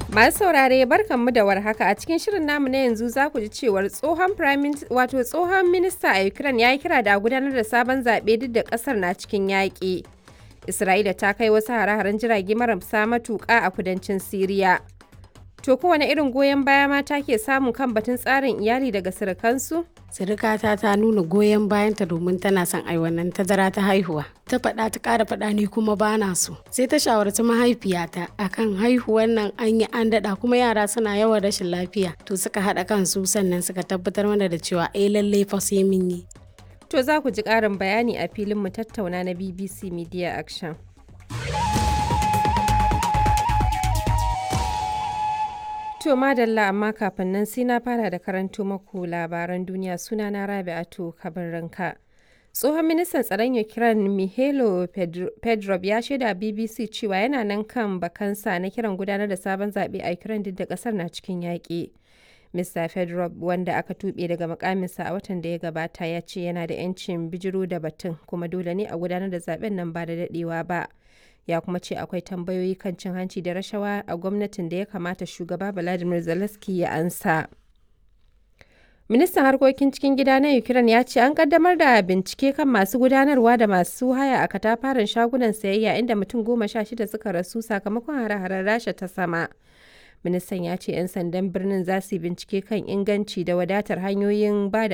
Masu saurare barkanmu da warhaka a cikin shirin namu na yanzu za ku ji cewar tsohon prime wato tsohon minista a Ukraine ya yi kira da gudanar da sabon zaɓe duk da ƙasar na cikin yaƙi. Isra'ila ta kai wasu hare-haren jirage marasa matuƙa a kudancin Siriya. To kowane irin goyon baya mata ke samu kan batun tsarin iyali daga surukansu? Sirikata ta nuna goyon bayanta domin tana son ai wannan tazara ta haihuwa. Ta faɗa ta ƙara faɗa ni kuma bana so. Sai ta shawarci mahaifiyata akan haihuwan nan an yi an daɗa kuma yara suna yawan rashin lafiya. To suka haɗa kansu sannan suka tabbatar mana da cewa eh lallai fa sai mun yi. To za ku ji ƙarin bayani a filin mu tattauna na BBC Media Action. To madalla amma kafin nan sai na fara da karanto maku labaran duniya suna na Rabi'atu Kabarinka. Tsohon ministan tsaron Ukraine Mihailo Pedrov ya shaida BBC cewa yana nan kan bakansa na kiran gudanar da sabon zaɓe a Ukraine duk da ƙasar na cikin yaƙi. Mr. Fedorov wanda aka tuɓe daga mukaminsa a watan da ya gabata ya ce yana da 'yancin bijiro da batun kuma dole ne a gudanar da zaben nan ba da daɗewa ba. ya kuma ce akwai tambayoyi kan cin hanci da rashawa a gwamnatin da ya kamata shugaba Vladimir Zelensky ya ansa. Ministan harkokin cikin gida na Ukraine ya ce an kaddamar da bincike kan masu gudanarwa da masu haya a katafaren shagunan sayayya inda mutum goma sha shida suka rasu sakamakon hare-haren rasha ta sama. Ministan ya ce 'yan sandan birnin za su bincike kan inganci da wadatar hanyoyin ba da